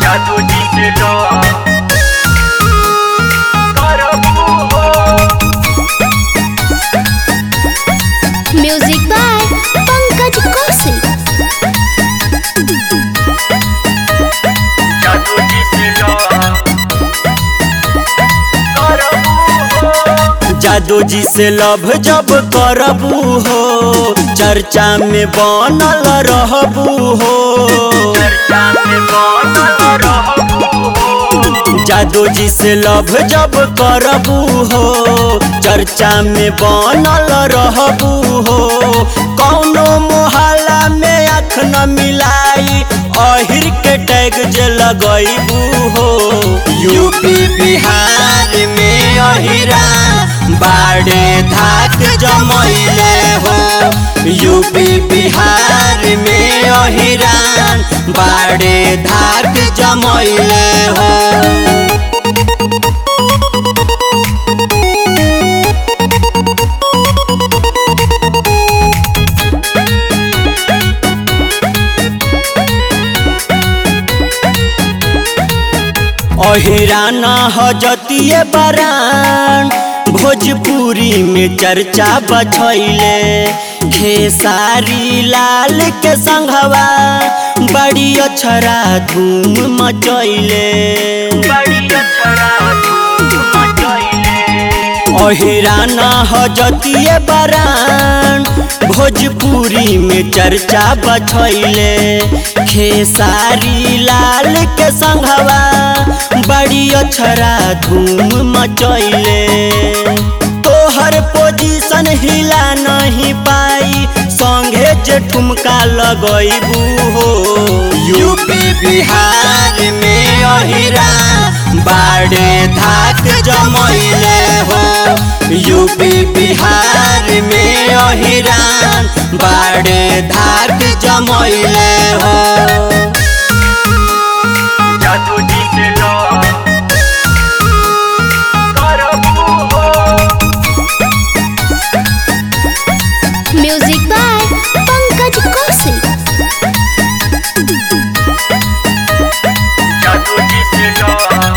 जादू जी से लो करबू हो म्यूजिक बाय पंकज कौशिक जादू जी से लो करबू हो जादू जी से लव जब करबू हो चर्चा में बनल रहबू हो चर्चा में बनल रहबू हो जादू जी से लव जब करबू हो चर्चा में बनल रहबू हो कौनो मोहल्ला में आँख न मिलाई अहिर के टैग जे लगैबू हो यूपी बिहार में अहिरा बाड़े धाक जमैले हो यूपी बिहार में अहिरान बाड़े धाक जमैले हो अहिराना हजतिए बरान भोजपुरी में चर्चा बछैले खेसारी लाल के संघवा बड़ी अछरा धूम मचैले बड़ी अछरा धूम मचैले अहिराना हजतिए बरान भोजपुरी में चर्चा बछैले खेसारी लाल के संघवा बड़ी अछरा धूम मचैले तोहर पोजीशन हिला नहीं पाई संगे जे ठुमका लगैबू हो यूपी बिहार में अहिरा बाड़े धाक जमैले हो यूपी बिहार में अहिरान बाड़े धाक जमैले हो जादू जी से लो करबू हो म्यूजिक बाय पंकज कौशिक जादू जी से लो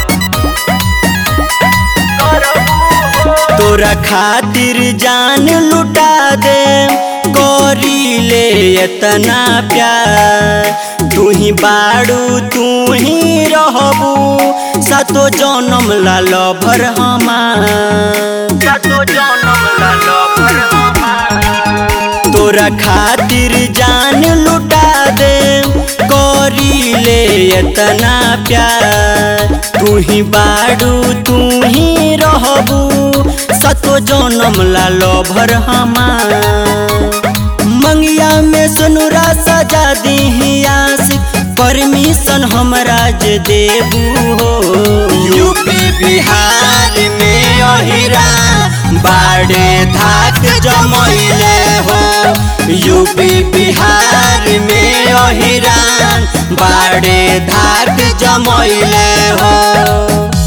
करबू हो तोरा खातिर जान लुटा दे करी ले इतना प्यार तू ही बाड़ू तू ही रहबू सतो जन्म लाल भर हमार जादू जनम लालो पर हमार तोरा खातिर जान लुटा दे करी ले इतना प्यार तू ही बाड़ू तू ही रहबू सतो जन्म लालो भर हमार मंगिया में सुनुरा सजा दी आशिक परमिशन हमरा जे देबू हो यूपी बिहार में अहिरा बाड़े धाक जमैले हो यूपी बिहार में अहिरान बाड़े धाक जमैले हो